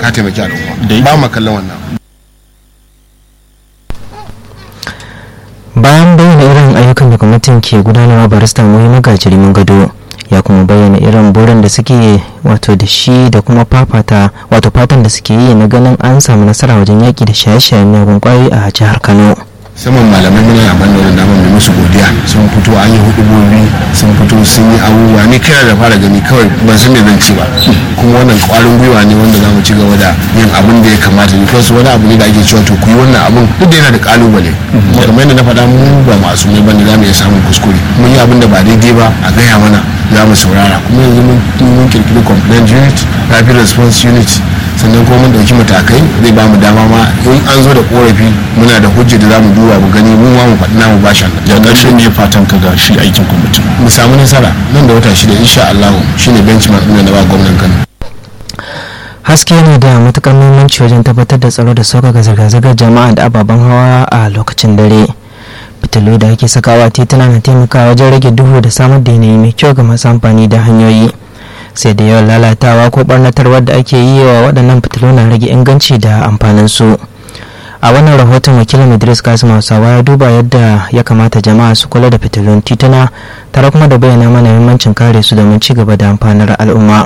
ka taimaki al'umma ba mu kallon wannan bayan bayyana irin ayyukan da gwamnatin ke gudanarwa barista muhi magajiri mun gado ya kuma bayyana irin burin da suke wato da shi da kuma fafata wato fatan da suke yi na ganin an samu nasara wajen yaƙi da shaye-shayen miyagun ƙwayoyi a jihar kano saman malamai muna amfani da wannan damar mai musu godiya sun fito an yi hudubobi sun fito sun yi abubuwa ni kira da fara gani kawai ban san me zan ci ba kuma wannan kwarin gwiwa ne wanda za mu ci gaba da yin abin da ya kamata ne kawai wani abu ne da ake cewa to ku yi wannan abin duk da yana da kalubale kuma kamar yadda na faɗa mu ba masu ne ba ne za mu iya samun kuskure mun yi abin da ba daidai ba a gaya mana za mu saurara kuma yanzu mun kirkiri complaint unit rapid response unit sannan kuma mun dauki matakai zai ba mu dama ma in an zo da korafi muna da hujja da za mu duba mu gani mu ma mu faɗi namu bashan ya ƙarshe ne fatan ka ga shi aikin kwamitin mu samu nasara nan da wata shida insha Allah shine benchmark ɗin da ba gwamnan Kano haske yana da matukar muhimmanci wajen tabbatar da tsaro da sauƙaƙa zirga-zirgar jama'a da ababen hawa a lokacin dare fitilu da ake sakawa tituna na taimakawa wajen rage duhu da samar da yanayi mai kyau ga masu amfani da hanyoyi sai da yawan lalatawa ko barnatarwar da ake yi wa waɗannan fitilu na rage inganci da amfanin su a wannan rahoton wakilin idris kasim hausawa ya duba yadda ya kamata jama'a su kula da fitilun tituna tare kuma da bayyana mana muhimmancin kare su domin ci gaba da amfanar al'umma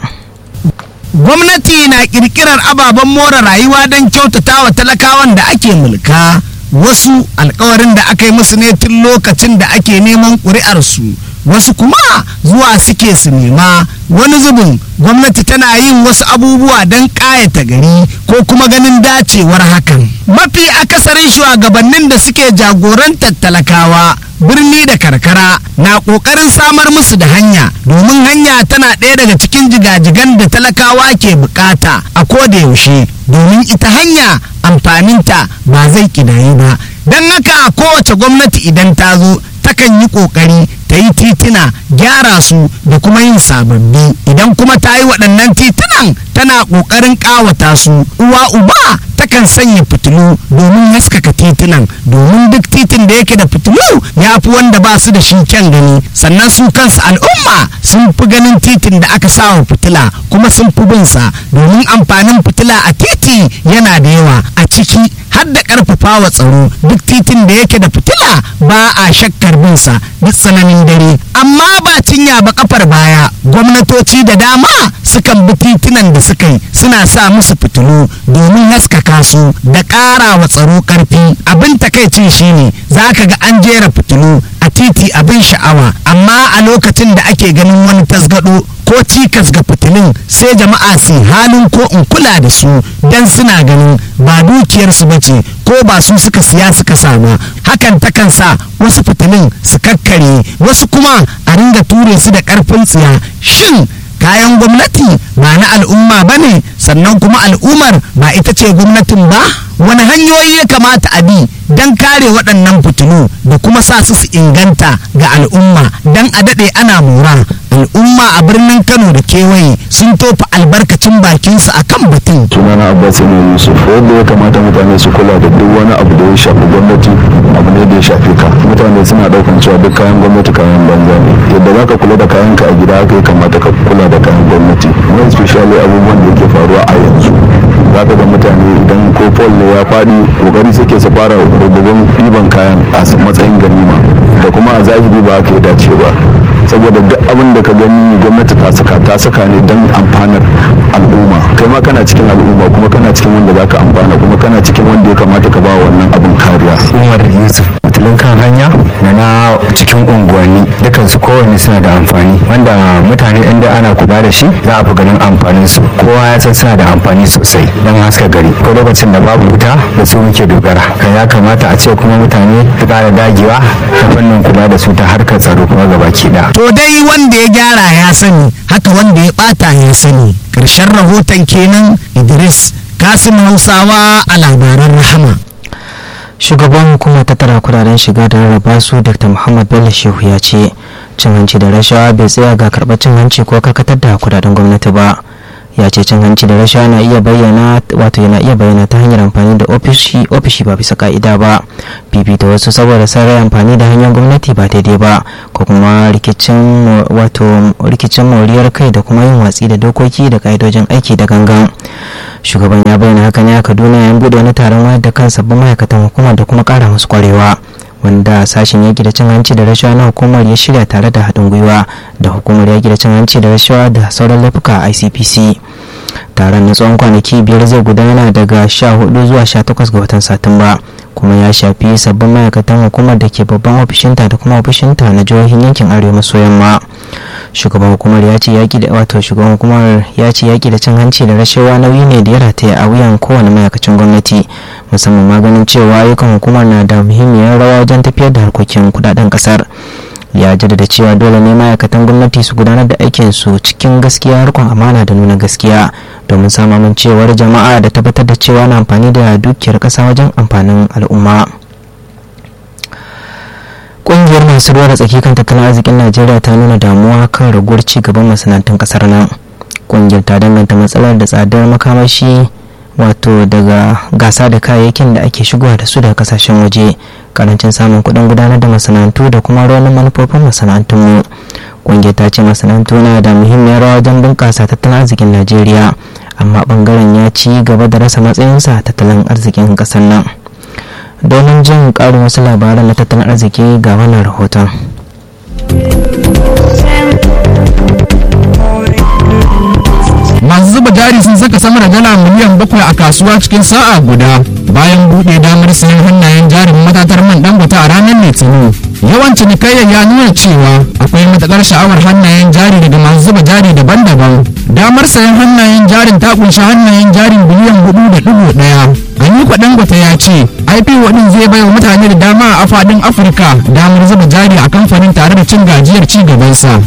gwamnati na kirkirar ababen more rayuwa don kyautata wa talakawan da ake mulka wasu alkawarin da aka yi musu ne tun lokacin da ake neman ƙuri'arsu wasu kuma zuwa suke su nema wani zubin gwamnati tana yin wasu abubuwa don ƙayata gari ko kuma ganin dacewar hakan mafi akasarin shugabannin da suke jagorantar talakawa birni da karkara na ƙoƙarin samar musu da hanya domin hanya tana ɗaya daga cikin jigajigan da talakawa ke bukata a koda yaushe domin ita hanya amfaninta ba zai ƙidayi ba don haka kowace gwamnati idan ta zo takan yi ƙoƙari ta yi titina gyara su da kuma yin sababbi idan kuma ta yi waɗannan titunan tana ƙoƙarin ƙawata su uwa uba takan sanya fitilu domin haskaka titunan domin duk titin da yake da fitilu ya fi wanda ba su da shi kyan gani sannan su kansu al'umma sun fi ganin titin da aka sawa fitila kuma sun fi bin sa domin amfanin fitila a titi yana da yawa a ciki har da ƙarfafa wa tsaro duk titin da yake da fitila ba a shakkar bin sa duk tsananin dare amma ba cinya ba kafar baya gwamnatoci da dama sukan bi titunan da suka yi suna sa musu fitilu domin haskaka su da ƙara wa tsaro ƙarfi abin takaicin shine za ka ga an jera fitilu a titi abin sha'awa amma a lokacin da ake ganin wani tasgado ko cikas ga fitilun sai jama'a su halin ko in kula da su don suna ganin ba dukiyarsu ba ce ko ba su suka siya suka sama hakan takan sa wasu fitilun su kakkare wasu kuma a ringa ture su da karfin tsiya shin kayan gwamnati ba na al'umma ba ne sannan kuma al'ummar ba ita ce gwamnatin ba wani hanyoyi ya kamata a bi don kare waɗannan fitilu da kuma sa su su inganta ga al'umma don a daɗe ana mora al'umma a birnin kano da kewaye sun tofa albarkacin bakinsu a kan batun sunana abbas ne yusuf wanda ya kamata mutane su kula da duk wani abu da ya shafi gwamnati abu ne da ya shafi ka mutane suna daukan cewa duk kayan gwamnati kayan banza ne yadda za ka kula da kayan ka a gida haka ya kamata ka kula da kayan gwamnati more especially abubuwan da yake faruwa a yanzu za ka ga mutane idan ko pol ne ya faɗi kokari suke su fara rububin ɗiban kayan a matsayin ganima da kuma a zahiri ba haka ya dace ba saboda duk abin da ka gani gwamnati ta saka ta saka ne don amfanar al'umma kai ma kana cikin al'umma kuma kana cikin wanda za ka amfana kuma kana cikin wanda ya kamata ka ba wannan abin kariya umar yusuf fitilun kan hanya da na cikin unguwanni dukkan su kowanne suna da amfani wanda mutane inda ana kula da shi za a fi ganin amfanin su kowa ya san suna da amfani sosai don haska gari ko lokacin da babu wuta da su muke dogara kan ya kamata a ce kuma mutane su ƙara dagewa ta fannin kula da su ta harkar tsaro kuma gabaki ɗaya to dai wanda ya gyara ya sani haka wanda ya bata ya sani ƙarshen rahoton kenan idris kasim hausawa a labaran rahama shugaban hukumar tattara kudaden shiga da rarraba su dr muhammad bello shehu ya ce cin hanci da rashawa bai tsaya ga karɓar cin hanci ko karkatar da kudaden gwamnati ba ya ce cin hanci da rashawa na iya bayyana wato yana iya bayyana ta hanyar amfani da ofishi ofishi ba bisa ka'ida ba fifita wasu saboda sarai amfani da hanyar gwamnati ba daidai ba ko kuma rikicin wato rikicin moriyar kai da kuma yin watsi da dokoki da ka'idojin aiki da gangan shugaban ya bayyana haka ne a kaduna yayin bude wani taron wayar da kan sabbin ma'aikatan hukumar da kuma kara musu kwarewa wanda sashen yaki da cin hanci da rashawa na hukumar ya shirya tare da haɗin gwiwa da hukumar yaki da cin hanci da rashawa da sauran laifuka a icpc taron na tsawon kwanaki biyar zai gudana daga 14 zuwa 18 ga watan satumba kuma ya shafi sabbin ma'aikatan hukumar da ke babban ofishinta da kuma ofishinta na jihohin yankin arewa maso yamma shugaban hukumar ya ce yaki da wato shugaban hukumar ya ce yaki da cin hanci da rashawa nauyi ne da ya rataya a wuyan kowane ma'aikacin gwamnati musamman ma ganin cewa ayyukan hukumar na da muhimmiyar rawa wajen tafiyar da harkokin kudaden kasar ya jaddada cewa dole ne ma'aikatan gwamnati su gudanar da aikin su cikin gaskiya rikon amana da nuna gaskiya domin samun cewar jama'a da tabbatar da cewa na amfani da dukiyar kasa wajen amfanin al'umma ƙungiyar masu ruwa da tsaki kan tattalin arzikin najeriya ta nuna damuwa kan raguwar ci gaban masana'antun kasar nan ƙungiyar ta danganta matsalar da tsadar makamashi wato daga gasa da kayayyakin da ake shigowa da su daga kasashen waje karancin samun kuɗin gudanar da masana'antu da kuma rawan manufofin masana'antunmu ƙungiyar ta ce masana'antu na da muhimmiyar rawa wajen bunƙasa tattalin arzikin najeriya amma ɓangaren ya ci gaba da rasa matsayinsa tattalin arzikin ƙasar nan domin jin ƙarin wasu labaran na tattalin arziki ga wannan rahoton masu zuba jari sun saka sama da dala miliyan bakwai a kasuwa cikin sa'a guda bayan buɗe damar sayan hannayen jarin matatar man dangote a ranar litinin yawan cinikayyar ya nuna cewa akwai matakar sha'awar hannayen jari daga masu zuba jari daban-daban damar sayan hannayen jarin ta kunshi hannayen jarin biliyan hudu da dubu daya aliko dangote ya ce ipo din zai baiwa mutane da dama a faɗin afirka damar zuba jari a kamfanin tare da cin gajiyar ci gabansa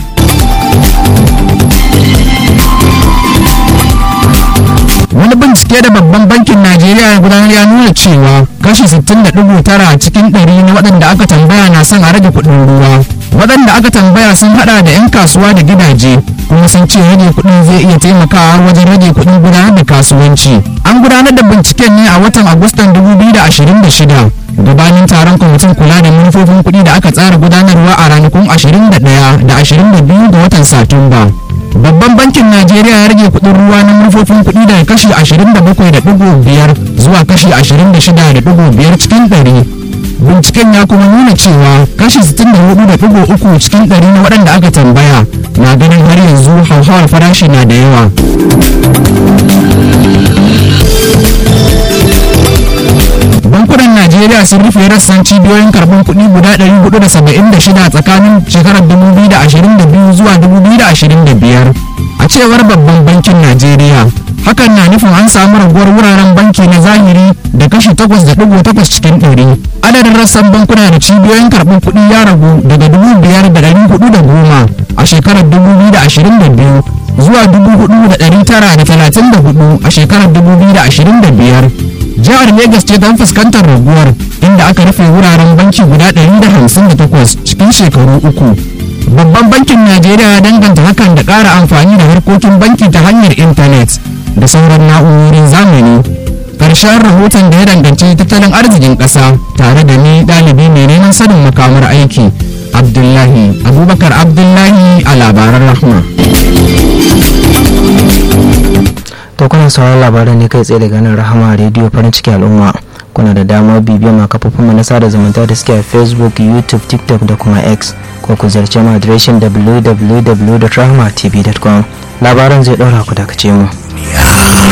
wani bincike da babban bankin najeriya ya gudanar ya nuna cewa kashi 60.9 cikin 100 na waɗanda aka tambaya na son a rage kuɗin ruwa waɗanda aka tambaya sun hada da 'yan kasuwa da gidaje kuma sun ce rage kuɗin zai iya taimakawa wajen rage kuɗin gudanar da kasuwanci an gudanar da binciken ne a watan agustan 2026 gabanin taron kwamitin kula da manufofin kuɗi da aka tsara gudanarwa a ranakun 21 da 22 ga watan satumba babban bankin najeriya ya rage kudin ruwa na manufofin kudi daga kashi 27.5 zuwa kashi 26.5 cikin 100 binciken ya kuma nuna cewa kashi 64.3 cikin 100 na waɗanda aka tambaya na ganin har yanzu hauhawar farashi na da yawa bankunan najeriya sun rufe rassan cibiyoyin karɓar kuɗi guda 476 tsakanin shekarar 2022 zuwa 2025 a cewar babban bankin najeriya hakan na nufin an samu raguwar wuraren banki na zahiri da kashi 8.8 cikin 100 adadin rassan bankuna da cibiyoyin karɓar kuɗi ya ragu daga 5,410 a shekarar 2022 zuwa 4,934 a shekarar 2025 jihar Legas ce don fuskantar raguwar inda aka rufe wuraren banki guda 158 cikin shekaru uku. Babban bankin Najeriya ya danganta hakan da ƙara amfani da harkokin banki ta hanyar intanet da sauran na'urorin zamani. Ƙarshen rahoton da ya danganci tattalin arzikin ƙasa tare da ni ɗalibi mai neman sanin makamar aiki. Abdullahi Abubakar Abdullahi a labaran rahma. to kuna sauran labaran ne kai tsaye daga nan rahama rediyo farin ciki al'umma kuna da damar bibiyar ma kafofin mu na sada zumunta da suke a facebook youtube tiktok da kuma x ko ku zarce mu adireshin www.rahmatv.com labaran zai ɗora ku dakace mu